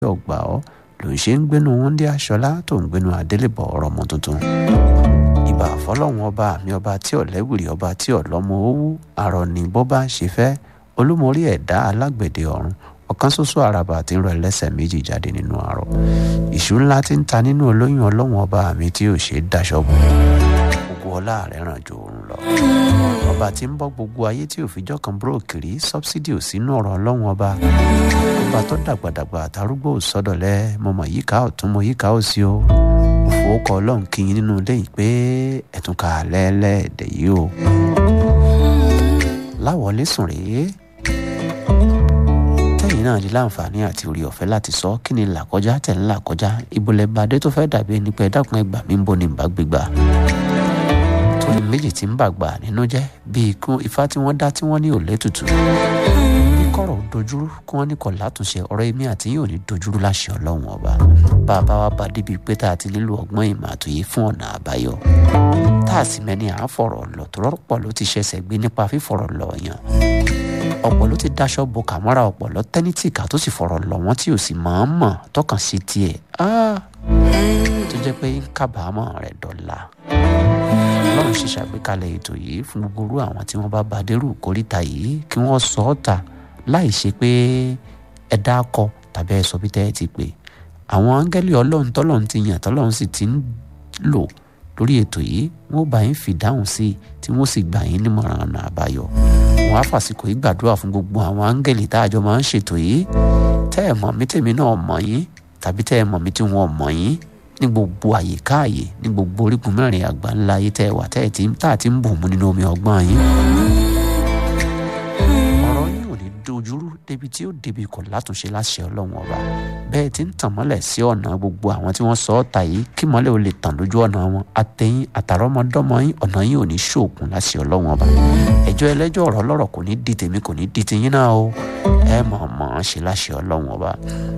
ọgbà ọ́ ló ń ṣe ń gbénu wọ́ndé aṣọlá tó ń gbénu adélébọ̀ ọ̀rọ̀ ọmọ tuntun ìbà fọlọ́run ọba mi ọba tí ọ̀lẹ́wìrì ọba tí ọ̀lọ́mọ owó àrọ̀nì bó bá ṣe fẹ́ olúmọrí ẹ̀dá alágbẹ̀dẹ ọ̀run ọ̀kan ṣoṣo àràbà tí ń rọ ẹlẹ́sẹ̀ méjì jáde nínú àrọ̀ ìṣú ńlá tí ń ta nínú olóyún ọlọ́run ọba mi tí ò ṣe é daṣọ bò gbogbo ọlá rẹ̀ ràn ju òun lọ ọba tí ń bọ́ gbogbo ayé tí òfijọ́ kan búròkìrí sọ́bsidì ò sínú ọ̀rọ̀ ọlọ́run ọba ọba tó dàgbàdàgbà àtàrúgbó sọ́dọ̀lẹ́ mo mọ̀ yíká ọ̀tún mo yíká òsì o òfowókọ ọlọ́run kí yín nínú ilé yìí pé ẹ̀tún ká lẹ́ẹ̀lẹ́ẹ̀dẹ̀ yìí o láwọlé sùn rèé tẹ́yìn náà ní láǹfààní àti orí ọ̀fẹ́ láti sọ kí ni là kọjá tẹ̀ ń là kọjá ìbòlẹ̀ bàdé tó fẹ́ dàbí ẹni pé dákun ẹgbà mi ń bọ̀ ní ìbágbégbà tóní méjì tí ń bàgbà nínú jẹ́ bí ikú ifá tí wọ́n dá tí wọ́n ní òlé tutù bí kọ̀rọ̀ dojúrú kí wọ́n ní kọ̀ látúnṣe ọ̀rọ̀ èmi àti yóò ní dojúrú láṣẹ ọlọ́run ọba bàbá wa bá débi pé tá a ti nílò ọgbọ́n ìmọ̀ àtòyé fún ọ̀nà àbáyọ tá a sì mẹ́ni à ń fọ̀rọ̀ lọ tó rọ́pọ̀ ló ti ṣẹ̀ṣẹ̀ gbé nípa fífọ̀rọ̀ lọ yàn ọ̀pọ̀ ló ti daṣọ bo kàmọ́ra ọ̀pọ̀ lọ tẹ́nítìkà tó sì fọ̀rọ̀ lọ wọ́n tí ò sì máa ń mọ̀ tọkàn sí tiẹ̀ tó jẹ́ pé ń kábàámọ̀ rẹ̀ dọ̀la ọlọ́run ṣe ṣàgbékalẹ̀ ètò yìí fún gbogbo orú àwọn tí wọ́n bá ba dérú kórìíta yìí kí wọ́n sọ ọ́ ta láì ṣe pé ẹ dákọ tàbí ẹ sọ bí tẹ́ ẹ ti pè àwọn áńgẹ́lì ọlọ́run tọ́lọ́run ti yàn tọ́lọ́run sì ti ń lò lórí ètò yìí wọ́n bá yín fìdáhùn sí i tí wọ́n sì gbà yín nímọ̀ràn ọ̀nà àbáyọ wọn á fàsìkò yìí gbàdúrà fún gbogbo àwọn áńgẹ́lì tá a jọ máa ń ṣètò yìí tẹ́ ẹ̀ mọ̀ mí tèmi náà mọ̀ yín tàbí tẹ́ ẹ̀ mọ̀ mí tí wọ́n mọ̀ yín ní gbogbo àyíká àyè ní gbogbo orígun mẹ́rin àgbà ńlá ayé tẹ́ ẹ wà tẹ́ ẹ ti tá a ti ń bù mú nínú omi ọgbọ́n yín. ọ̀rọ̀ yín ò ní dojúrú débi tí ó débi kò látúnṣe láṣẹ ọlọ́run ọba bẹ́ẹ̀ ti ń tàn mọ́lẹ̀ sí ọ̀nà gbogbo àwọn tí wọ́n sọ ọ́ ta yìí kí mọ́lẹ̀ ò lè tàn lójú ọ̀nà wọn àtẹ̀yìn àtàrọ́mọdọ́mọ yín ọ̀nà yín ò ní ṣòògùn láṣẹ ọlọ́run ọba ẹjọ́ ẹlẹ́jọ́ ọ̀rọ̀ ọlọ́rọ̀ kò ní di tèmi kò ní di tiyín náà o ẹ mọ̀ mọ̀ ṣe láṣẹ ọlọ́run ọba.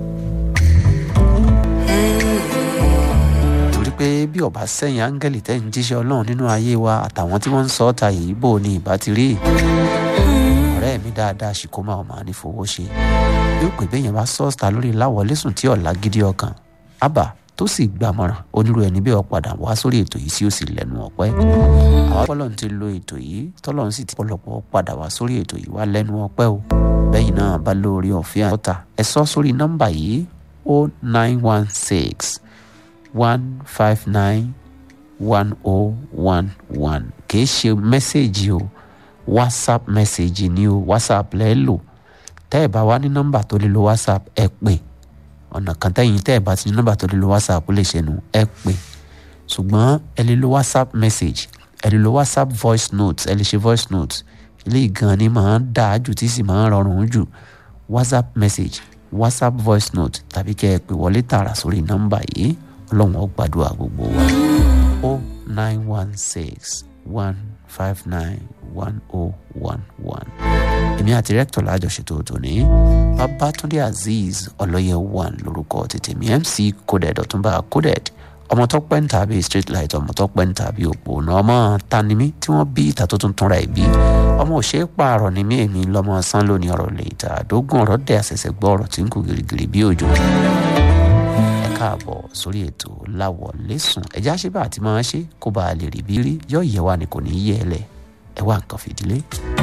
pé bí ọba sẹ́yìn áńgẹ́lì tẹ́ ń jíṣẹ́ ọlọ́run nínú ayé wa àtàwọn tí wọ́n ń sọ ọ́ ta yìí bò ní ìbá ti rí ọ̀rẹ́ mi dáadáa ṣìkó máa ọ̀ máa ní fowó ṣe yóò pè bẹ́ẹ̀ yẹn bá sọ́ọ̀sì lórí láwọlé sùn tí ọ̀la gidi ọkàn àbá tó sì gbàmọ̀ràn onírú ẹni bẹ́ẹ̀ ọ̀padà wá sórí ètò yìí sí ó sì lẹ́nu ọ̀pẹ́ àwọn ọlọ́run ti lo ètò yìí tọ́lọ́run sì ti pọ̀lọpọ̀ padà wá sórí ètò yìí wá lẹ́nu ọ̀pẹ́ o bẹ́yìn náà bá lórí ọ̀fẹ́ àtọ́ta ẹ sọ sórí nọ́mbà yìí o nine one six one five nine one oh one one kìí ṣe mẹ́sẹ̀gì o whatsapp mẹ́sẹ̀gì ni o whatsapp lẹ́ lò tẹ́ ẹ̀ bá wá ní nọ́mbà tó lè lo whatsapp ẹ pè ọ̀nà kan tẹ́yìn tẹ́ ẹ̀ bá ti ní nọ́mbà tó lè lo whatsapp lè ṣe nu ẹ pè ṣùgbọ́n ẹ lè lo whatsapp message ẹ lè lo whatsapp voice note ẹ lè ṣe voice note ilé ìgan ni màá dáa jù tí sì máa ń rọrùn jù whatsapp message whatsapp voice note tàbí kẹ́ ẹ pè wọlé tààrà sórí nọ́mbà yìí ọlọ́run ó gbàdúrà gbogbo wa o nine one six one five nine one oh one one èmi àti rẹ́kítọ̀ lájọṣètò tòní babatunde azeez ọlọ́yẹ one lórúkọ tètè mi mc coded ọ̀túnba coded ọmọ tó pẹ́ ń tàbí street light ọmọ tó pẹ́ ń tàbí òpó náà ọmọ tanimí tí wọ́n bí ìta tó tuntun ra ìbí ọmọ òṣè pààrọ̀ ni mí èmi lọ́mọ sán lónìí ọ̀rọ̀ lè ta àdógún ọ̀rọ̀ dẹ̀ àṣẹ̀ṣẹ̀ gbọ́ ọ̀rọ̀ tí ń kú gírígírí bí òjò káàbọ̀ sórí ètò láwọlé sùn ẹ̀já ṣe bá àti máa ṣe kó bá a lè rí bí rí yọ ìyẹ̀wà ni kò ní í yẹ ẹ lẹ̀ ẹ wá nǹkan fìdílé.